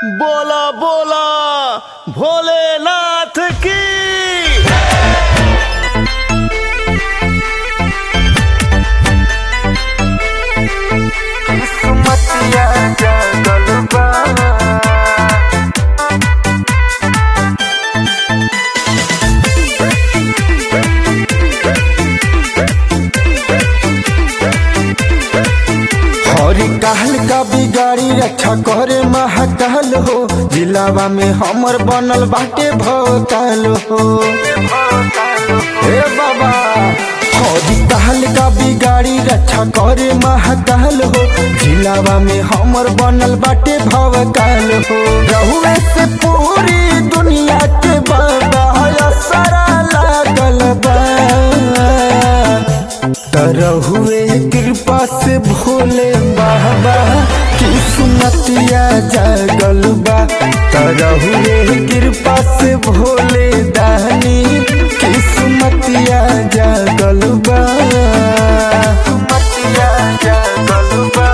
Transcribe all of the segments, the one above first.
बोला बोला भोलेनाथ की किस्मतिया जागल बा हरी कहल का बिगाड़ी रक्षा करे महाकाल हो जिलावा में हमर बनल बाटे भोकाल हो हे बाबा हरी कहल का बिगाड़ी रक्षा करे महाकाल हो जिलावा में हमर बनल बाटे भवकाल हो रहुए से पूरी दुनिया के बाबा असरा लागल बा तरहुए कृपा से भोले बाबा किस्मतिया जागल बा तरहुए कृपा से भोले दानी किस्मतिया जागल बा किस्मतिया जागल बा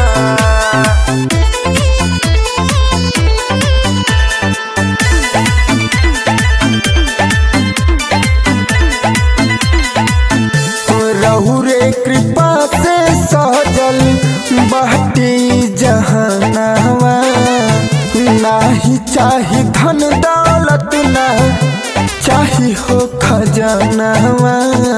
रहु रे कृपा से सहजल बाटी जहानावा नाही चाही धन दौलत ना चाही हो खजानावा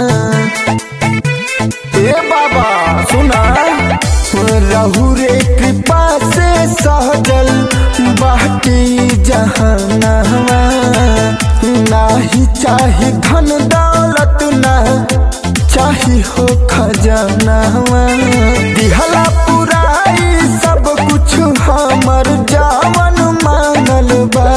ए बाबा सुना रहु रे कृपा से सहजल बाटी जहानावा नाही चाही धन दौलत ना चाही हो खजानावा दिहला पुराई सब कुछ हमर जावन मांगल बा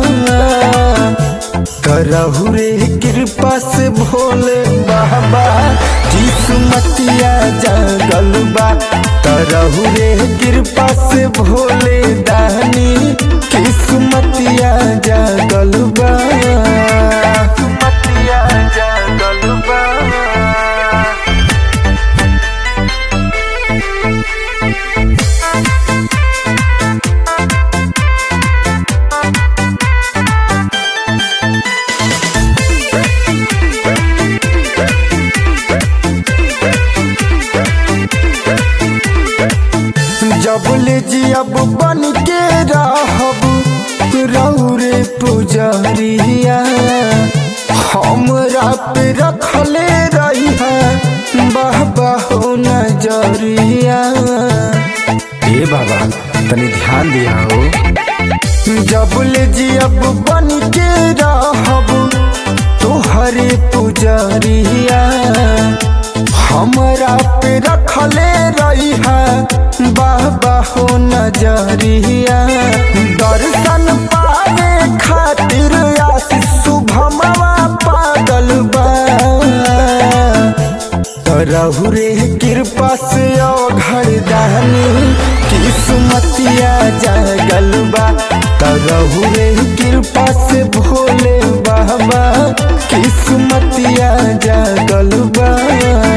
करहु रे कृपा से भोले बाबा किस्मतिया जागल बा करहु रे कृपा से भोले दानी किस्मतिया जागल बा किस्मतिया जागल बा जबले जियब बन के रहब रौरे पुजरिया हमरा पे रखले रही बाबा हो नजरिया ए बाबा तनी ध्यान दिया हो जबले जियब बन के रहब तोहरे पुजरिया हमरा पे रखले रही बाबा हो नजरिया दर्शन पावे खातिर आशीष शुभमवा पागल बा तरहु रे कृपा से घर दानी किस्मतिया जागल बा तरहु रे कृपा से भोले बाबा किस्मतिया जागल बा